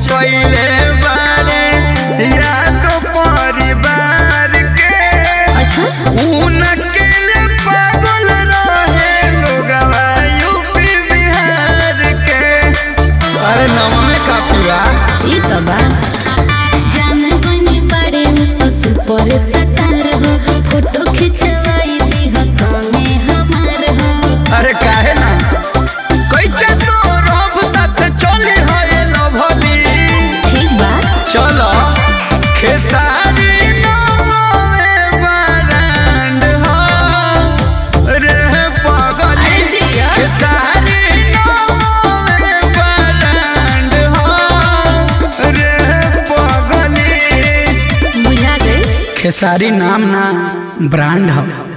कैले बारे याद परिवार के अच्छा उनके लिए पागल रहे लोगवा यूपी बिहार के अरे नवा में काफी बा ई तो बा जान बनी बड़े तो सुपर स्टार हो फोटो खिंचवाई दी हो संगे हमार हो अरे काहे ना कैसे सौरभ साथ चली है लभली ठीक बा चलो खेसारी नौवे बरांड हो रे पगली अरे जिया खेसारी नौवे बरांड हो रे पगली बुझा गई खेसारी नाम ना ब्रांड हो